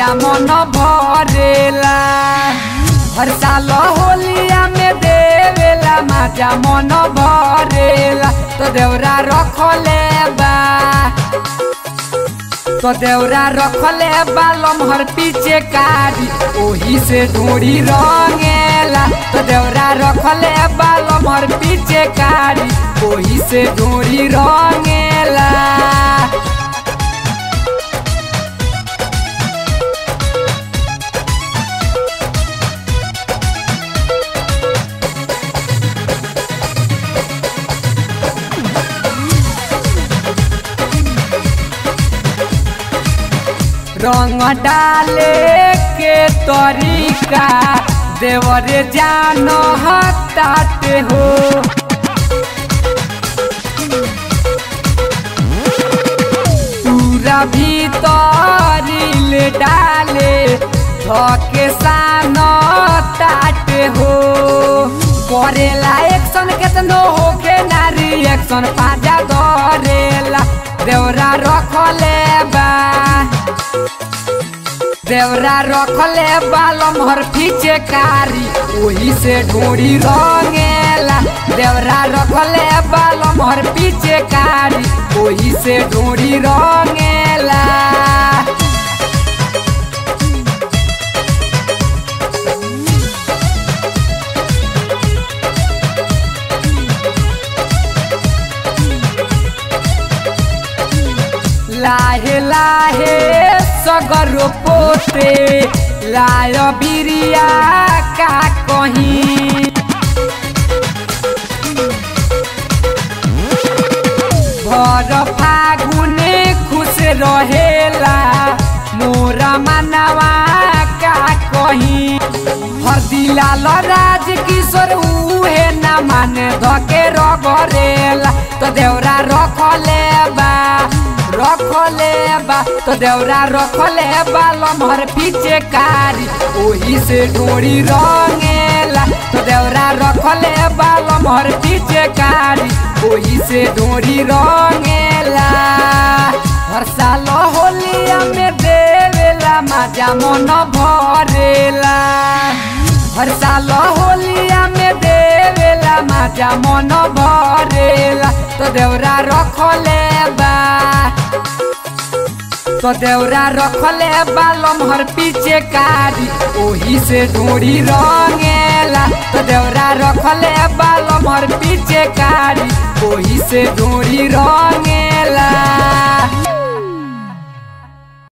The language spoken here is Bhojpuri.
माजा मन भरेला हर साल होलिया में देवेला माजा मन भरेला तो देवरा रखले बा तो देवरा रखले बालम हर पीछे कारी ओही से ढूंढी रंगेला तो देवरा रखले बालम हर पीछे कारी ओही से ढूंढी रंगेला रंग डाले के तरीका देवरे जान हताते हो पूरा भीतर ले डाले धके सान ताटे हो करेला एक्शन केतनो होके ना रिएक्शन पाजा धरेला देवरा रखले बा देवरा रखले बालम हर पीछे कारी ओही से ढूंढी रंगेला देवरा रखले बालम हर पीछे कारी ओही से ढूंढी रंगेला लाहे लाहे सगरो पोते लाय बिरिया का कहीं भर फागुने खुश रहेला मोरा मनवा का कहीं हरदिला राज किशोर उहे न माने धके रगरेला तो देवरा रखले बा रखले बा तो देवरा रखले बा लम्हर पीछे कारी ओही से डोरी रंगेला तो देवरा रखले बा लम्हर पीछे कारी ओही से डोरी रंगेला हर साल होलिया में देवेला माजा मन भरेला हर साल होलिया में देवेला माजा मन भरेला तो देवरा रखले बा तो देवरा रखले बालम हर पीछे कारी ओही से ढूंढी रंगेला तो देवरा रखले बालम हर पीछे कारी ओही से ढूंढी रंगेला